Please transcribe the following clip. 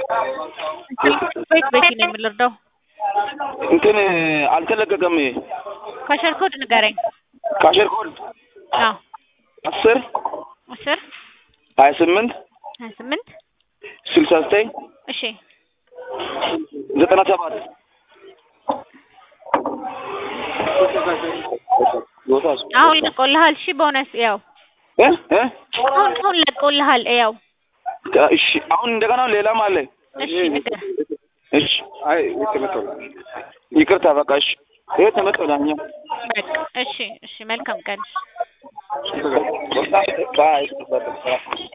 ቤት ቤት ነው የምልርዳው እንትን አልተለቀቀም። ይሄ ካሸር ኮድ ንገረኝ። ካሸር ኮድ አዎ አስር አስር ሀያ ስምንት ሀያ ስምንት ስልሳ ዘጠኝ እሺ ዘጠና ሰባት አሁን ለቆልሃል። እሺ ቦነስ ያው እ እ አሁን አሁን ለቆልሃል። ያው እሺ አሁን እንደገና ሌላም አለ። እሺ ንገር። እሺ አይ ይቅርታ በቃ እሺ ይሄ ተመጥቶላኛ በቃ እሺ እሺ መልካም ቀን። ባይ